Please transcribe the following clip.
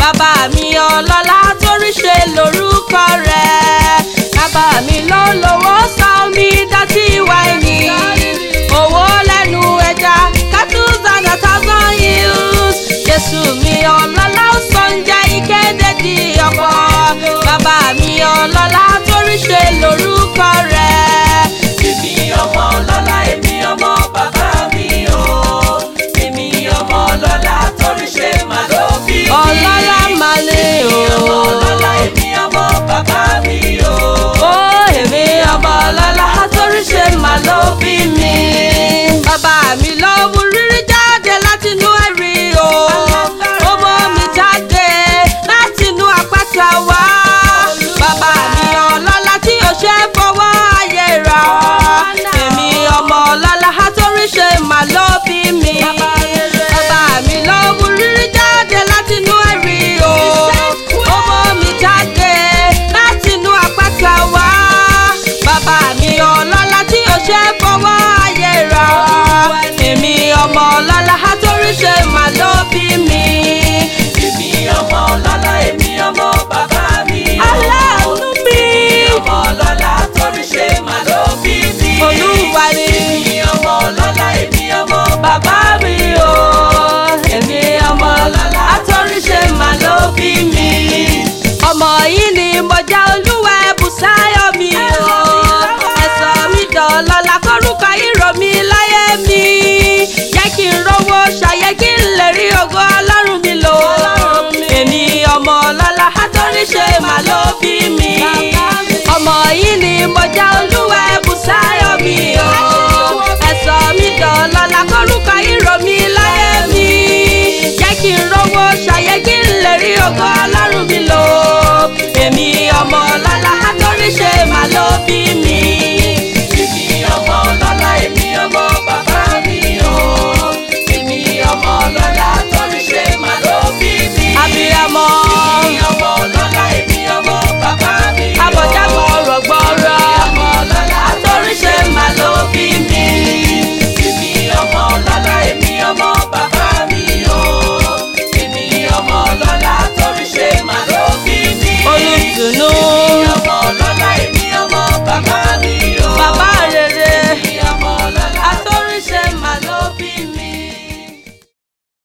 bàbá mi ọlọ́lá torí ṣe lórúkọ rẹ̀ bàbá mi ló lówó sọ mi dátí wáìnì owó lẹ́nu ẹja cattle and a thousand hills jésù mi ọlọ́lá ó sọ ń jẹ́ ìkéde di ọ̀pọ̀ bàbá mi ọlọ́lá torí ṣe lórúkọ rẹ̀. Èmi ọmọ ọlọ́lá, èmi ọmọ bàbá mi o. Èmi ọmọ ọlọ́lá torí ṣe máa ló bí mi. ọlọ́lá máa lè o. Èmi ọmọ ọlọ́lá, èmi ọmọ bàbá mi o. ó èmi ọmọ ọlọ́lá torí ṣe máa ló bí mi. bàbá mi ló mú rírí jáde látinú ẹ̀rí o. ó mú mi jáde látinú àpáta wá. bàbá mi ọlọ́lá tí o ṣe fọwọ́ ayé ra. èmi ọmọ ọlọ́lá torí ṣe máa ló bí mi. bàbá mi ló mú rírí jáde látinú ẹ̀rí o. ó mú mi jáde látinú àpáta wá. bàbá mi ọlọ́lá tí o ṣe fọwọ́ ayé ra. èmi ọmọ ọlọ́lá torí ṣe máa ló bí mi. Èmi ọmọ ọlọ́lá, èmi ọmọ bàbá mi o. aláàánú mi. Èmi ọmọ ọlọ́lá torí ṣe máa ló bí mi. olúwa ni. Èmi ọmọ ọlọ́lá, èmi ọmọ bàbá mi o. èmi ọmọ ọlọ́lá torí ṣe máa ló bí mi. ọmọ yìí ni mo jẹ́ olúwa ẹ̀bùsáyọ̀ mi o. ẹ̀sọ́ mi dọ̀lọ́lá kórúkọ ìró mi láyé mi. jẹ́ kí n rówó ṣayé kí n lè rí ògo ọlọ́run mi lò. èmi ọmọ ọlọ́lá torí ṣe máa ló bí mi. ọmọ yìí ni mo jẹ́ olúwa ẹ̀bùsáyọ̀ mi o. ẹ̀sọ́ mi dọ̀lọ́lá kórúkọ ìró mi láyé mi. jẹ́ kí n rówó ṣayé kí n lè rí ògo ọlọ́run mi lò. èmi ọmọ